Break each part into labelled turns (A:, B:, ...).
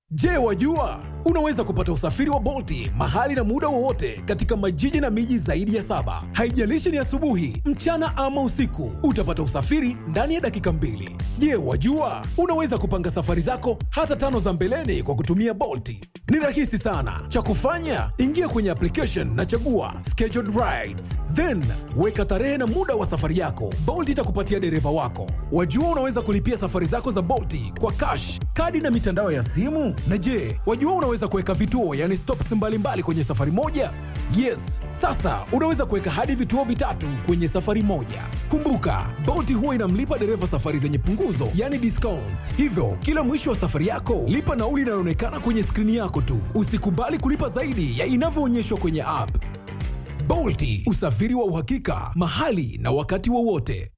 A: Je, wajua unaweza kupata usafiri wa Bolti mahali na muda wowote katika majiji na miji zaidi ya saba. Haijalishi ni asubuhi, mchana ama usiku, utapata usafiri ndani ya dakika mbili. Je, wajua unaweza kupanga safari zako hata tano za mbeleni kwa kutumia Bolti? Ni rahisi sana. Cha kufanya, ingia kwenye application na chagua scheduled rides, then weka tarehe na muda wa safari yako. Bolt itakupatia dereva wako. Wajua unaweza kulipia safari zako za Bolti kwa cash, kadi na mitandao ya simu. Na je, wajua unaweza kuweka vituo, yani stops mbalimbali kwenye safari moja? Yes, sasa unaweza kuweka hadi vituo vitatu kwenye safari moja. Kumbuka, Bolt huwa inamlipa dereva safari zenye punguzo, yani discount. Hivyo, kila mwisho wa safari yako, lipa nauli inayoonekana kwenye skrini yako tu. Usikubali kulipa zaidi ya inavyoonyeshwa kwenye app. Bolt, usafiri wa uhakika, mahali na wakati wowote.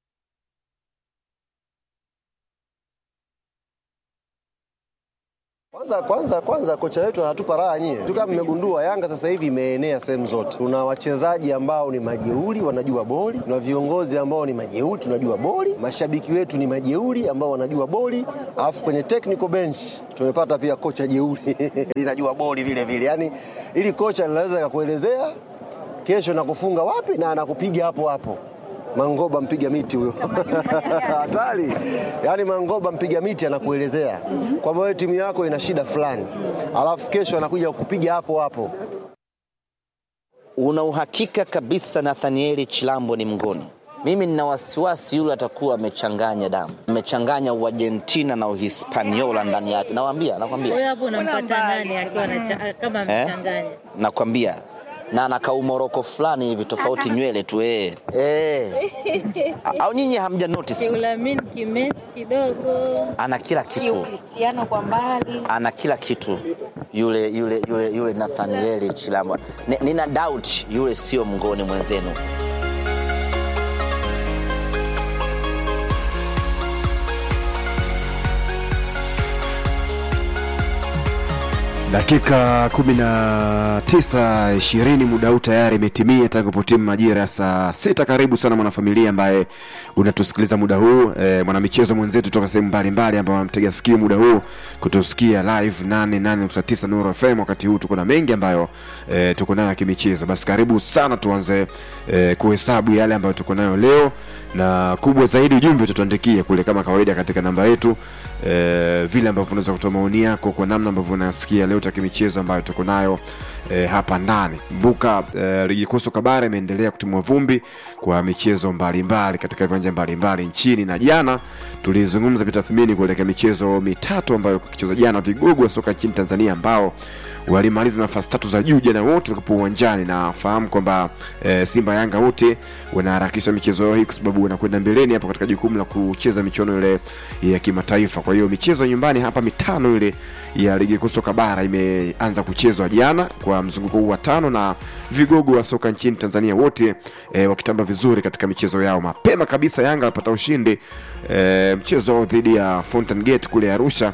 B: Kwanza kwanza kwanza kocha wetu anatupa raha nyie. Tu kama mmegundua Yanga sasa hivi imeenea sehemu zote. Tuna wachezaji ambao ni majeuri wanajua boli, tuna viongozi ambao ni majeuri tunajua boli, mashabiki wetu ni majeuri ambao wanajua boli, alafu kwenye technical bench tumepata pia kocha jeuri linajua boli vile vile. Yaani ili kocha linaweza kakuelezea kesho nakufunga wapi na anakupiga hapo hapo. Mangoba mpiga miti huyo hatari. Yaani Mangoba mpiga miti anakuelezea kwamba wewe timu yako ina shida fulani, alafu kesho anakuja kupiga hapo hapo.
C: Una uhakika kabisa Nathanieli Chilambo ni mngoni? Mimi nina wasiwasi yule atakuwa amechanganya damu, amechanganya Uargentina na Uhispaniola ndani yake. Nakwambia, nakwambia,
D: Wewe hapo unampata nani akiwa anacha- kama amechanganya?
C: nakwambia na na kaumoroko fulani hivi tofauti nywele tu eh. Eh. Au nyinyi hamja notice?
D: Kiulamin kimesi kidogo.
C: Ana kila kitu.
E: Cristiano kwa mbali.
C: ana kila kitu yule yule yule yule Nathanieli Chilambo. Ni- Nina doubt yule sio mngoni mwenzenu.
F: Dakika 19 20, muda huu tayari imetimia tangu potimu majira ya saa sita. Karibu sana mwanafamilia ambaye unatusikiliza muda huu e, mwanamichezo mwenzetu toka sehemu mbalimbali ambao wanamtega sikio muda huu kutusikia live 88.9 Nuru FM. Wakati huu tuko na mengi ambayo e, tuko nayo ya kimichezo, basi karibu sana tuanze e, kuhesabu yale ambayo tuko nayo leo, na kubwa zaidi ujumbe utatuandikia kule kama kawaida katika namba yetu e, vile ambavyo unaweza kutoa maoni yako kwa namna ambavyo unasikia leo taka michezo ambayo tuko nayo e, hapa ndani. Kumbuka e, ligi kuu soka bara imeendelea kutimua vumbi kwa michezo mbalimbali katika viwanja mbalimbali nchini, na jana tulizungumza vitathmini kuelekea michezo mitatu ambayo kucheza jana, vigogo wa soka nchini Tanzania ambao walimaliza nafasi tatu za juu jana wote walikuwa uwanjani, na fahamu kwamba e, Simba Yanga wote wanaharakisha michezo hii kwa sababu wanakwenda mbeleni hapo katika jukumu la kucheza michuano ile ya kimataifa. Kwa hiyo michezo ya nyumbani hapa mitano ile ya ligi kuu soka bara imeanza kuchezwa jana kwa mzunguko huu wa tano, na vigogo wa soka nchini Tanzania wote e, wakitamba vizuri katika michezo yao. Mapema kabisa Yanga alipata ushindi e, mchezo wao dhidi ya Fountain Gate kule Arusha.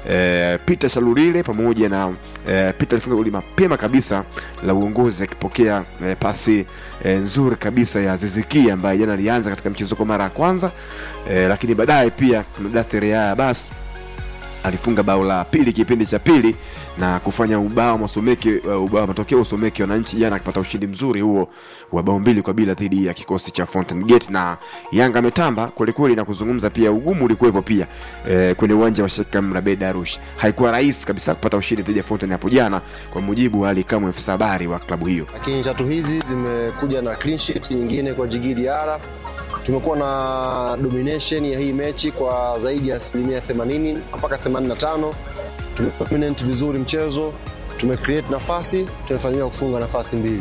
F: E, Peter Shalulile pamoja na e, Peter alifunga goli mapema kabisa la uongozi akipokea e, pasi e, nzuri kabisa ya Ziziki ambaye jana alianza katika mchezo kwa mara ya kwanza e, lakini baadaye pia kuna Dathere Yaya basi alifunga bao la pili kipindi cha pili na kufanya ubao masomeki uh, ubao matokeo usomeki wananchi jana akipata ushindi mzuri huo wa bao mbili kwa bila dhidi ya kikosi cha Fountain Gate na Yanga ametamba kwelikweli na kuzungumza pia ugumu ulikuwepo pia eh, kwenye uwanja wa Sheikh Amri Abeid Arusha. Haikuwa rahisi kabisa kupata ushindi dhidi ya Fountain hapo jana, kwa mujibu wa Ali Kamwe, afisa habari wa klabu hiyo.
B: Lakini tatu hizi zimekuja na clean sheet nyingine kwa Djigui Diarra. Tumekuwa na domination ya hii mechi kwa zaidi ya asilimia 80 mpaka 85. Tumedominate vizuri mchezo, tumecreate nafasi, tumefanikiwa kufunga nafasi mbili.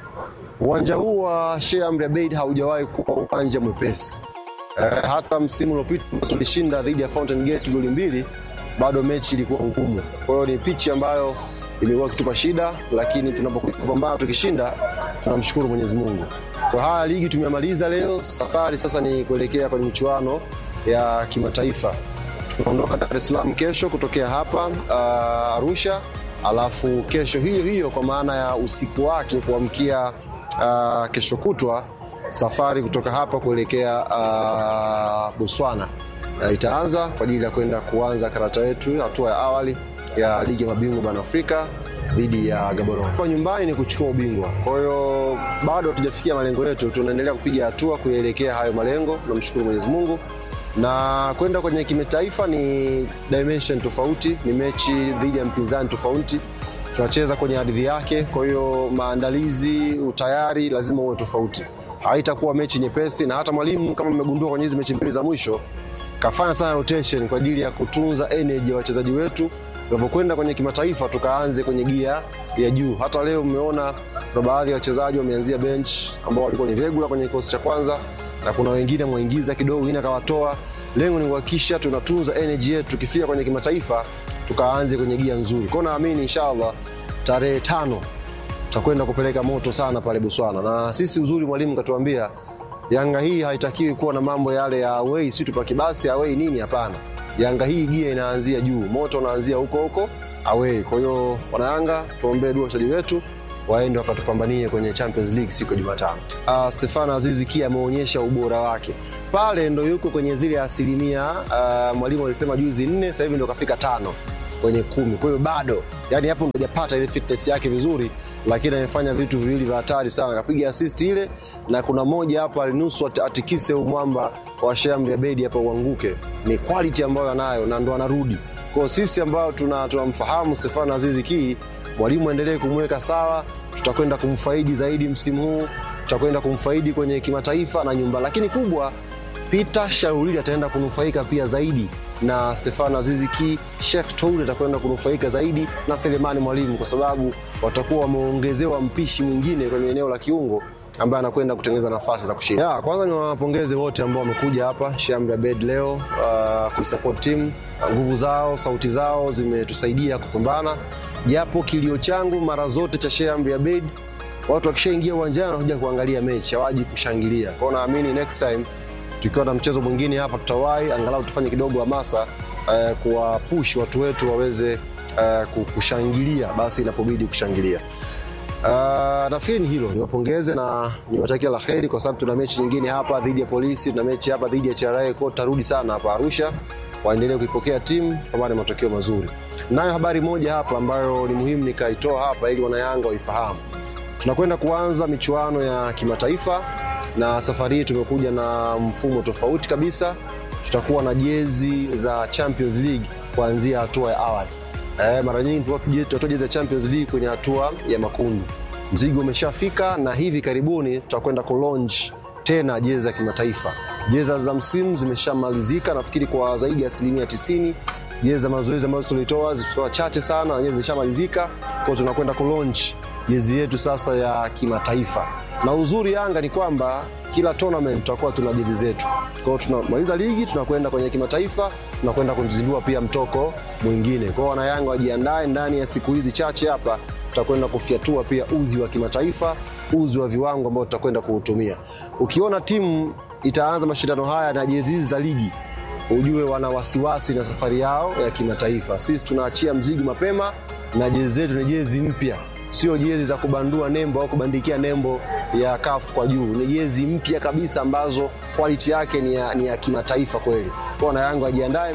B: Uwanja huu wa Sheikh Amri Abeid haujawahi kuwa uwanja mwepesi. Eh, hata msimu uliopita tulishinda dhidi ya Fountain Gate goli mbili, bado mechi ilikuwa ngumu. Kwa hiyo ni pichi ambayo imekuwa ikitupa shida, lakini tunapokuja kupambana tukishinda, tunamshukuru Mwenyezi Mungu. Kwa haya ligi tumemaliza leo, safari sasa ni kuelekea kwenye michuano ya kimataifa. Tunaondoka Dar es Salaam kesho kutokea hapa uh, Arusha, alafu kesho hiyo hiyo kwa maana ya usiku wake kuamkia uh, kesho kutwa safari kutoka hapa kuelekea uh, Botswana uh, itaanza kwa ajili ya kwenda kuanza karata yetu hatua ya awali ya ligi ya mabingwa barani Afrika dhidi ya Gaborone. Kwa nyumbani ni kuchukua ubingwa, kwa hiyo bado hatujafikia malengo yetu, tunaendelea kupiga hatua kuyaelekea hayo malengo. Tunamshukuru Mwenyezi Mungu na kwenda kwenye kimataifa ni dimension tofauti, ni mechi dhidi ya mpinzani tofauti, tunacheza kwenye ardhi yake. Kwa hiyo maandalizi, utayari lazima uwe tofauti, haitakuwa mechi nyepesi. Na hata mwalimu kama mmegundua kwenye hizi mechi mbili za mwisho kafanya sana rotation kwa ajili ya kutunza energy ya wachezaji wetu tunapokwenda kwenye kimataifa, tukaanze kwenye gia ya juu. Hata leo mmeona kuna baadhi ya wachezaji wameanzia bench ambao walikuwa ni regular kwenye kikosi cha kwanza na kuna wengine mwingiza kidogo, wengine akawatoa. Lengo ni kuhakikisha tunatunza energy yetu, tukifika kwenye kimataifa tukaanze kwenye gia nzuri. Kwa hiyo naamini inshallah tarehe tano tutakwenda kupeleka moto sana pale Botswana, na sisi uzuri, mwalimu katuambia Yanga hii haitakiwi kuwa na mambo yale ya away, si tupaki basi away nini, hapana. Yanga hii gia inaanzia juu, moto unaanzia huko huko away. Kwa hiyo wanayanga, tuombee dua wachezaji wetu waende wakatupambanie kwenye Champions League siku ya Jumatano. Uh, Stefano Azizi Ki ameonyesha ubora wake pale, ndo yuko kwenye zile asilimia uh, mwalimu alisema juzi nne, sasa hivi ndo kafika tano kwenye kumi. Kwa hiyo bado, yani hapo ndo hajapata ile fitness yake vizuri, lakini amefanya vitu viwili vya hatari sana, kapiga assist ile, na kuna moja hapa alinusu at- atikise huu mwamba wa Shamri Abedi hapa uanguke. Ni quality ambayo anayo na ndo anarudi kwa sisi ambao tuna- tunamfahamu Stefano Azizi Ki, mwalimu aendelee kumweka sawa, tutakwenda kumfaidi zaidi msimu huu, tutakwenda kumfaidi kwenye kimataifa na nyumba, lakini kubwa Peter Shaurili ataenda kunufaika pia zaidi na Stefano Azizi Ki, Sheikh Toure atakwenda kunufaika zaidi na Selemani Mwalimu kwa sababu watakuwa wameongezewa mpishi mwingine kwenye eneo la kiungo ambaye anakwenda kutengeneza nafasi za kushinda. Ya, kwanza ni wapongeze wote ambao wamekuja hapa Shamri Abed leo uh, kuisupport team. Nguvu zao, sauti zao zimetusaidia kupambana, japo kilio changu mara zote cha Shamri Abed watu wakishaingia uwanjani wanakuja kuangalia mechi, hawaji kushangilia. Kwa hiyo naamini next time tukiwa na mchezo mwingine hapa tutawahi angalau tufanye kidogo hamasa uh, kuwapush watu wetu waweze uh, kushangilia basi inapobidi kushangilia. Uh, nafikiri ni hilo, niwapongeze na niwatakia la heri, kwa sababu tuna mechi nyingine hapa dhidi ya Polisi, tuna mechi hapa dhidi ya TRA, kwa tutarudi sana hapa Arusha, waendelee kuipokea timu tupate matokeo mazuri. Nayo habari moja hapa ambayo ni muhimu nikaitoa hapa ili wanayanga waifahamu, tunakwenda kuanza michuano ya kimataifa na safari hii tumekuja na mfumo tofauti kabisa. Tutakuwa na jezi za Champions League kuanzia hatua ya awali. Eh, mara nyingi tulikuwa tunatoa jezi ya Champions League kwenye hatua ya makundi. Mzigo umeshafika na hivi karibuni tutakwenda kulaunch tena jezi za kimataifa. Jezi za msimu zimeshamalizika nafikiri kwa zaidi ya asilimia tisini. Jezi za mazoezi ambazo tulitoa zilikuwa chache sana, na yenyewe zimeshamalizika. Kwa hiyo tunakwenda kulaunch jezi yetu sasa ya kimataifa. Na uzuri Yanga ni kwamba kila tournament tutakuwa tuna jezi zetu. Kwa hiyo tunamaliza ligi, tunakwenda kwenye kimataifa, tunakwenda kuzindua pia mtoko mwingine. Kwa hiyo wanayanga wajiandae, ndani ya siku hizi chache hapa tutakwenda kufyatua pia uzi wa kimataifa, uzi wa viwango ambao tutakwenda kuutumia. Ukiona timu itaanza mashindano haya na jezi hizi za ligi, ujue wana wasiwasi na safari yao ya kimataifa. Sisi tunaachia mzigo mapema na jezi zetu ni jezi mpya, sio jezi za kubandua nembo au kubandikia nembo ya CAF kwa juu. Ni jezi mpya kabisa ambazo quality yake ni ya, ni ya kimataifa kweli. Kwa wana Yanga wajiandae.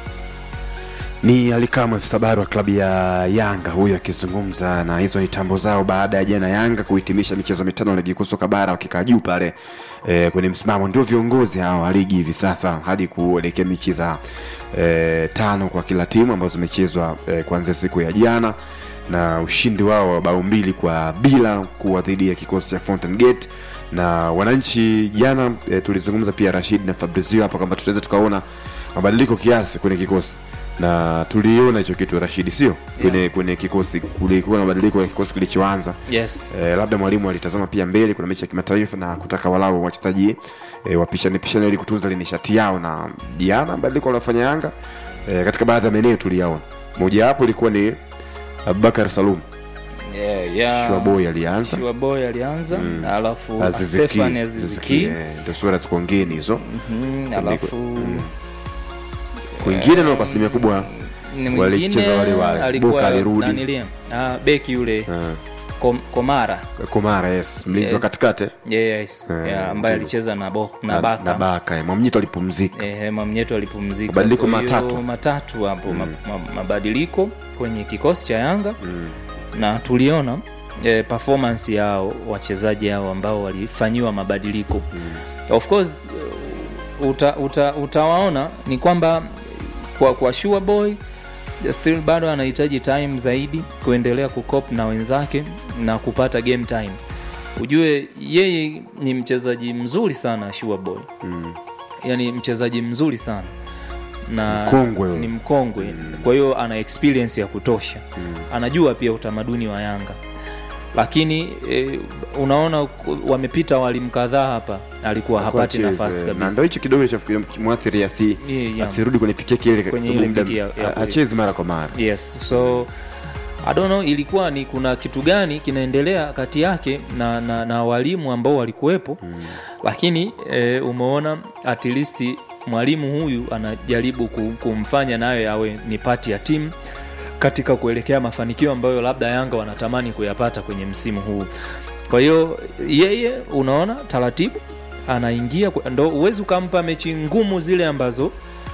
F: ni alikamwe sabari wa klabu ya yanga huyo akizungumza na hizo ni tambo zao baada ya jana yanga kuhitimisha michezo mitano ya ligi kuu soka bara wakikaa juu pale e, kwenye msimamo ndio viongozi hawa wa ligi hivi sasa hadi kuelekea mechi za e, tano kwa kila timu ambazo zimechezwa e, kuanzia siku ya jana na ushindi wao wa bao mbili kwa bila kuwa dhidi ya kikosi cha Fountain Gate na wananchi jana e, tulizungumza pia Rashid na Fabrizio hapa kwamba tutaweza tukaona mabadiliko kiasi kwenye kikosi na tuliona hicho kitu Rashidi, sio kwenye yeah. kwenye kikosi kulikuwa na mabadiliko ya kikosi kilichoanza
E: yes
F: e, labda mwalimu alitazama pia mbele, kuna mechi ya kimataifa na kutaka walau wachezaji e, wapishane pishane ili kutunza ile nishati yao, na jana mabadiliko waliofanya Yanga e, katika baadhi ya maeneo tuliyaona, moja wapo ilikuwa ni Abubakar Salum
E: yeah, yeah.
F: Shuaboy alianza
E: Shuaboy alianza
F: Mm.
E: alafu
F: Aziziki,
E: Stefan
F: Aziziki,
E: Aziziki
F: eh, ndio sura ziko ngeni hizo
E: Mhm, alafu
F: kwingine na kwa asilimia kubwa
E: ni
F: walicheza
E: mwingine
F: wale wale.
E: alikuwa
F: Boka alirudi.
E: nanilia ah, beki yule
F: eh,
E: Kom, Komara
F: Komara yes mlinzi wa
E: Yes.
F: katikati eh?
E: yes,
F: Eh,
E: yeah, ambaye
F: ndio.
E: alicheza na, bo, na,
F: na
E: Baka
F: na Baka eh. Mwamnyito alipumzika
E: Eh, Mamnyeto alipumzika.
F: Mabadiliko
E: Kwa hiyo
F: matatu.
E: matatu hapo ma, ma, mabadiliko kwenye kikosi cha Yanga na tuliona eh, performance yao wachezaji hao ambao walifanyiwa mabadiliko of course eh, uta, uta, utawaona ni kwamba kwa, kwa sure boy still bado anahitaji time zaidi kuendelea kukop na wenzake na kupata game time ujue yeye ni mchezaji mzuri sana sure boy yani mchezaji mzuri sana na
F: Mkongwe huyo.
E: ni mkongwe kwa hiyo ana experience ya kutosha anajua pia utamaduni wa yanga lakini e, unaona ku- wamepita walimu kadhaa hapa alikuwa hapati
F: Acheze.
E: nafasi
F: na ndo
E: kabisa
F: hicho kidogo cha mwathiri asi
E: Yeah, yeah.
F: asirudi kwenye pikeki ile
E: Kwenye
F: sababu
E: ile
F: muda-
E: piki ya- ya-
F: a- achezi mara kwa mara
E: yes so I don't know ilikuwa ni kuna kitu gani kinaendelea kati yake na, na, na walimu ambao walikuwepo mm. lakini e, umeona at least mwalimu huyu anajaribu ku- kumfanya naye awe ni pati ya timu katika kuelekea mafanikio ambayo labda yanga wanatamani kuyapata kwenye msimu huu kwa hiyo yeye unaona taratibu anaingia kwa- ndo huwezi ukampa mechi ngumu zile ambazo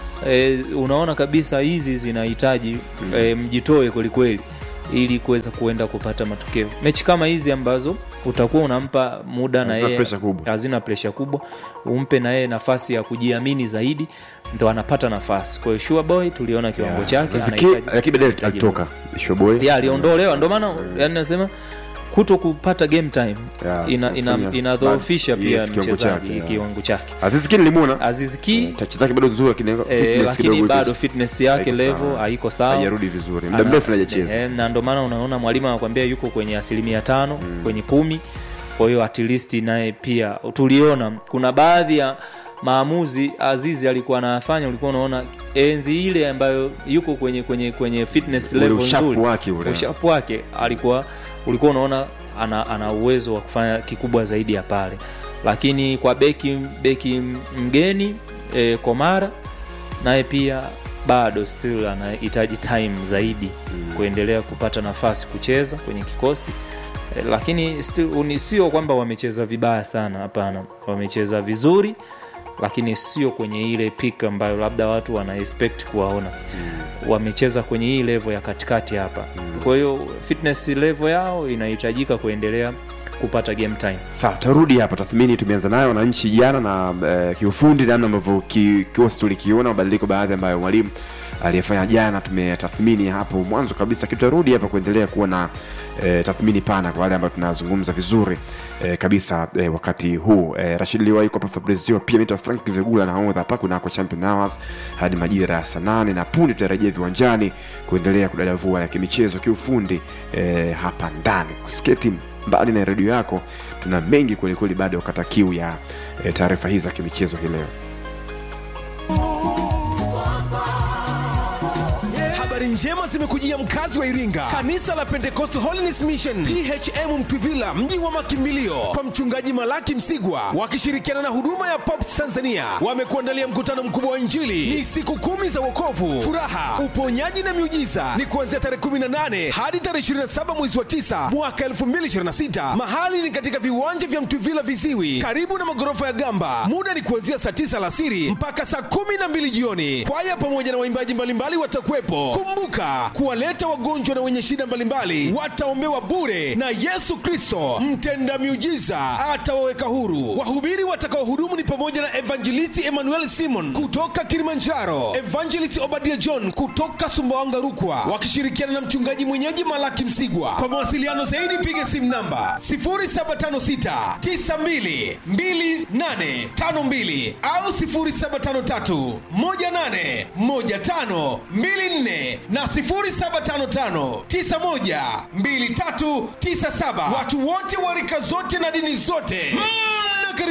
E: e, unaona kabisa hizi zinahitaji mm. e, mjitoe kwelikweli ili kuweza kuenda kupata matokeo mechi kama hizi ambazo utakuwa unampa muda na
F: Hazina
E: yeye
F: pressure kubwa.
E: hazina presha kubwa umpe na yeye nafasi ya kujiamini zaidi ndo anapata nafasi kwa hiyo sure boy tuliona kiwango chake
F: Ziki-
E: anahitaji-
F: lakini baadaye
E: anahitaji
F: alitoka shoboy
E: ya aliondolewa ndio maana yani nasema kuto kupata game time
F: Ya,
E: ina, ina,
F: kufanya-
E: inadhoofisha
F: bad-
E: pia
F: yes, kiwango
E: mchezaji
F: chake, ya.
E: kiwango chake
F: aziziki nilimwona
E: Aziz Ki
F: tachi zake bado nzuri lakini
E: eh,
F: fitness
E: lakini
F: kidogo
E: bado
F: iko-
E: fitness yake
F: haiko
E: level
F: sawa.
E: haiko sawa
F: haijarudi vizuri muda
E: Ana-
F: mrefu hajacheza
E: eh, na ndio maana unaona mwalimu anakuambia yuko kwenye asilimia tano kwenye kumi kwa hiyo at least naye pia tuliona kuna baadhi ya maamuzi azizi alikuwa anafanya ulikuwa unaona enzi ile ambayo yuko kwenye kwenye kwenye fitness
F: Ule
E: level
F: ushapu
E: nzuri
F: wake ule.
E: ushapu wake alikuwa ulikuwa unaona ana, ana uwezo wa kufanya kikubwa zaidi ya pale lakini kwa beki beki mgeni e, komara naye pia bado still anahitaji time zaidi mm. kuendelea kupata nafasi kucheza kwenye kikosi e, lakini still uni- sio kwamba wamecheza vibaya sana hapana wamecheza vizuri lakini sio kwenye ile pik ambayo labda watu wana expect kuwaona mm. wamecheza kwenye hii level ya katikati hapa mm. kwa hiyo fitness level yao inahitajika kuendelea kupata game time
F: sawa tarudi hapa tathmini tumeanza nayo wananchi jana na eh, kiufundi namna ambavyo ki- kikosi tulikiona mabadiliko baadhi ambayo mwalimu aliyefanya jana tumetathmini hapo mwanzo kabisa kitarudi hapa kuendelea kuwa na eh, tathmini pana kwa wale ambao tunazungumza vizuri eh, kabisa eh, wakati huu eh, rashid liwai kwa fabrizio pia mita frank vigula na hodha hapa kunako champion hours hadi majira ya saa nane na punde tutarejea viwanjani kuendelea kudadavua ya kimichezo kiufundi eh, hapa ndani kusketi mbali na redio yako tuna mengi kwelikweli bado wakata kiu ya e, taarifa hizi za kimichezo hii leo
A: habari njema zimekujia mkazi wa iringa kanisa la pentecost holiness mission phm mtwivila mji wa makimbilio kwa mchungaji malaki msigwa wakishirikiana na huduma ya pops tanzania wamekuandalia mkutano mkubwa wa injili ni siku kumi za wokovu furaha uponyaji na miujiza ni kuanzia tarehe 18 hadi tarehe 27 mwezi wa 9 mwaka 2026 mahali ni katika viwanja vya mtwivila viziwi karibu na magorofa ya gamba muda ni kuanzia saa 9 alasiri mpaka saa 12 jioni kwaya pamoja na waimbaji mbalimbali watakuwepo kumbuka kuwaleta wagonjwa na wenye shida mbalimbali wataombewa bure na yesu kristo mtenda miujiza atawaweka huru wahubiri watakaohudumu ni pamoja na evangelisti emmanuel simon kutoka kilimanjaro evangelist obadia john kutoka sumbawanga rukwa wakishirikiana na mchungaji mwenyeji malaki msigwa kwa mawasiliano zaidi piga simu namba 0756 92 2852 au 0753 18 15 24 na 0755 91 2397 watu wote wa rika zote na dini zote mm.